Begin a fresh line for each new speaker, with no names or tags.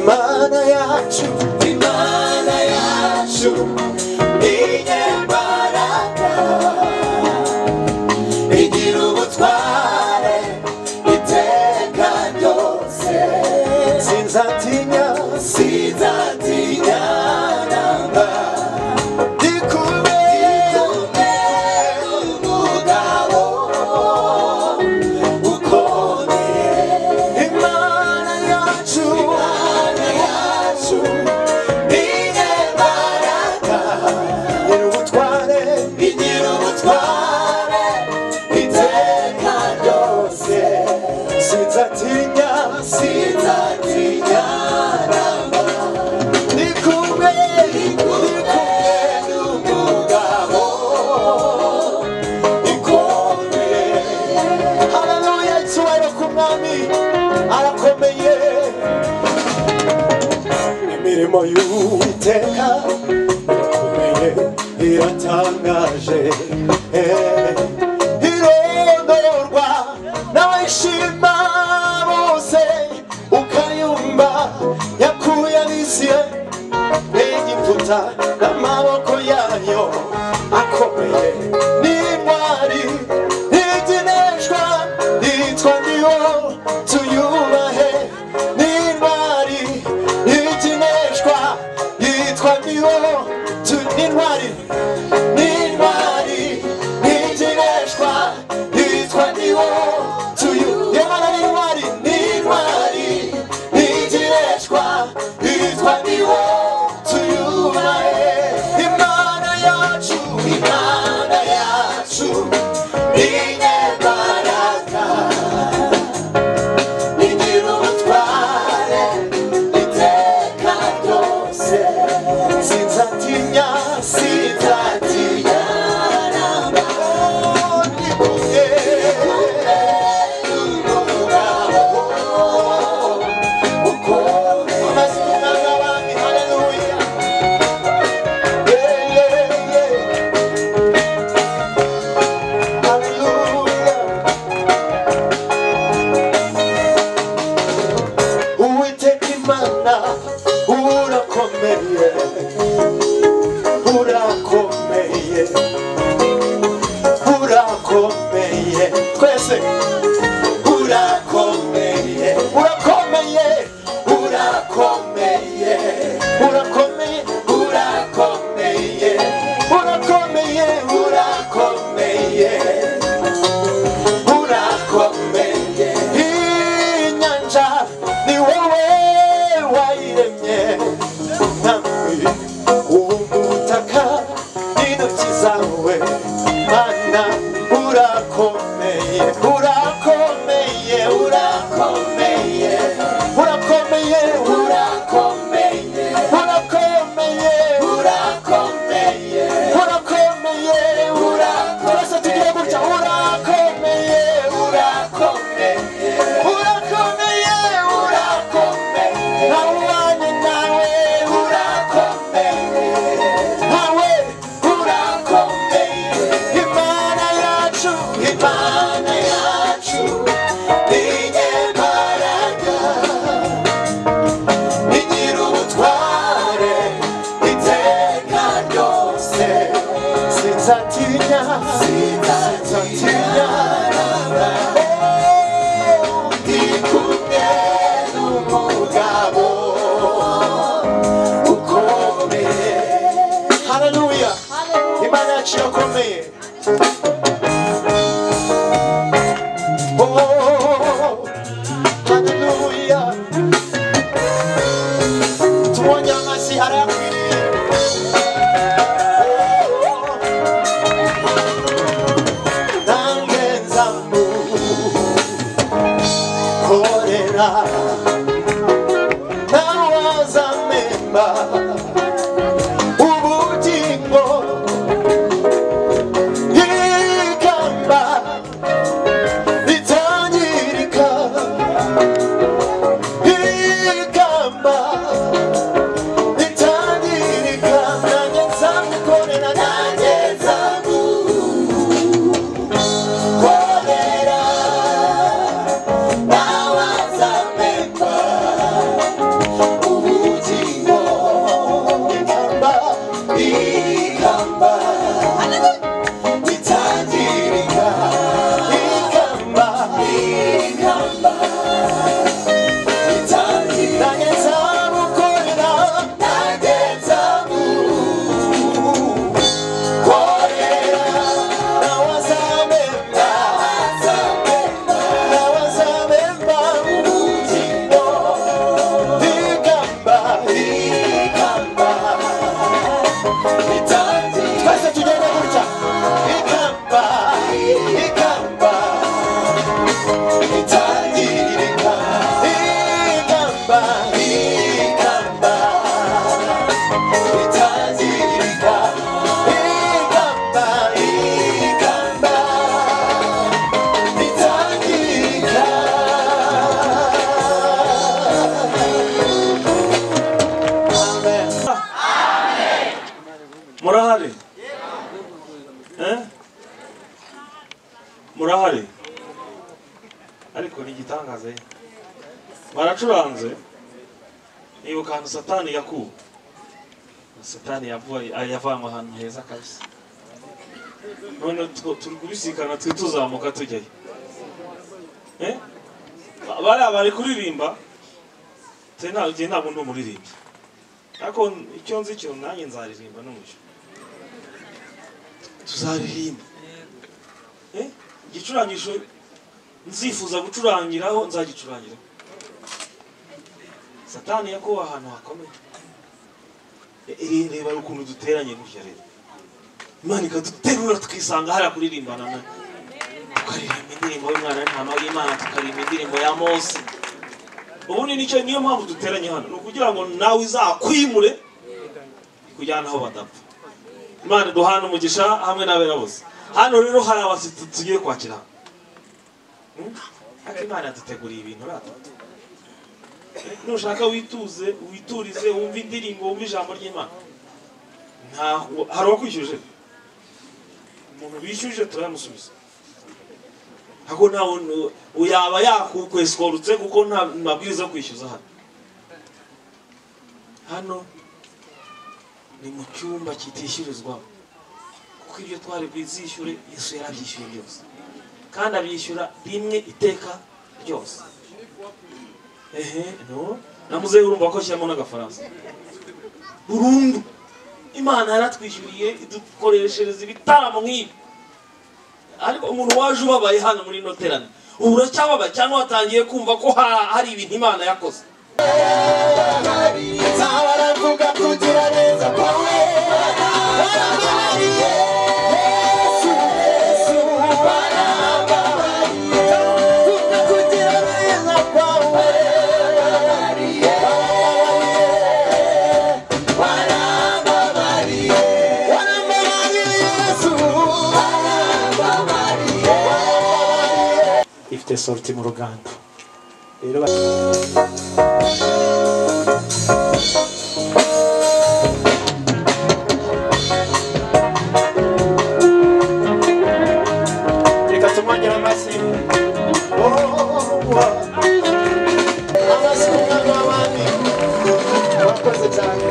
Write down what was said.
Maana ya Yesu, ni maana ya Yesu, ninye mbaraga igira ubutware iteka ryose sinzatinya sinzatinya namba ndikube ndikube umugabo ukomeye imana yacu imana yacu ninye mbaraga igira ubutware igira ubutware iteka ryose sinzatinya sinzatinya namba ni kumwe ni kumwe n'umugabo ikomeye haleluya icyubahiro ku mwami arakomeye imirimo y'uwiteka ikomeye iratangaje eh, irondorwa n'abayishima bose ukayumva yakuye abisiye egiputa n'amaboko yayo akomeye n'intwari ntigeneshwa yitwa niyo tuyubahe n'intwari ntigeneshwa yitwa niyo tu- n'intwari n'intwari ntigeneshwa yitwa niyo tuyu yabana n'intwari n'intwari ntigeneshwa yitwa niyo tuyubahe imana yacu imana yacu inyembaraga igira ubutware iteka ryose sinzatinya sinzatinya namba ni kumwe n'umugabo ukomeye amazina y'abami haleluya yeah, yeah, yeah. haleluya Uwiteka Imana urakomeye urakomeye urakomeye twese urakomeye urakomeye urakomeye urakomeye urakomeye urakomeye urakomeye urakomeye inyanja ni wowe wayiremye mwami ubutaka n'intoki zawe mana urakomeye urakomeye urakomeye urakomeye urakomeye urakomeye urakomeye urakomeye urakomeye twese tugire gutya urakomeye urakomeye urakomeye urakomeye ntawe ubanye nawe urakomeye ntawe urakomeye imana yacu imana yacu inyembaraga igira ubutware iteka ryose sinzatinya sinzatinya Oh, ndi kumwe n'umugabo ukomeye haleluya imana yacu irakomeye Oh, haleluya tubonye amashyi arayakwiriye nanjye nzamukorera nawe azamemba ubugingo ikamba ritangirika ikamba itangirika nanjye nzamukorera nanjye nzamukorera nawe azamemba ubu
baratanze baracuranze nibuka ahantu satani yakuwe satani yavuye- yavanywe ahantu heza kabisa none two- turi kubisikana twe tuzamuka tujyayo Eh? Ba- bariya bari kuririmba twe nta- njye ntabwo ndi umuririmbyi ariko icyo nzi cyo nanjye nzaririmba n'umucyo tuzaririmba Eh? igicurangisho nzifuza gucurangiraho nzagicurangiraho satani yakuwe ahantu hakomeye Re- reba ukuntu duteranye gutya rero imana ikaduterura tukisanga hariya kuririmbana na tukaririmba indirimbo y'umwana w'intama y'imana tukaririmba indirimbo ya mose ubundi nicyo niyo mpamvu duteranye hano ni ukugira ngo nawe izakwimure kujyana aho badapfa imana duhana umugisha hamwe n'abera bose hano rero hari abashyitsi tugiye kwakira Hmm? ariko imana yaduteguriye ibintu rata nushaka wituze witurize wumve indirimbo wumve ijambo ry'imana ntaho hari uwakwishyuje umuntu wishyuje turayamusubiza ahubwo ntawe yaba yakwesikorutse kuko nta mabwiriza yo kwishyuza hano hano ni mu cyumba kitishyurizwamo kuko ibyo twari bwizishyure yesu yarabyishyuye byose kandi abishyura rimwe iteka ryose ehe no namuzehe urumva ko ashyiramo n'agafaransa burundu imana yaratwishyuriye idukoreshereza ibitaramo nk'ibi ariko umuntu waje ubabaye hano muri ino terane ubu uracyababaye cyangwa watangiye kumva ko ha- hari ibintu imana yakoze
baravuga kugira neza kwawe barambabariye yesu yesu barambabariye kuvuga kugira neza kwawe barambabariye barambabariye barambabariye yesu barambabariye
ifite sorti mu ruganda rero ba- reka tumwongere amashyi
amasuka n'abami murakoze cyane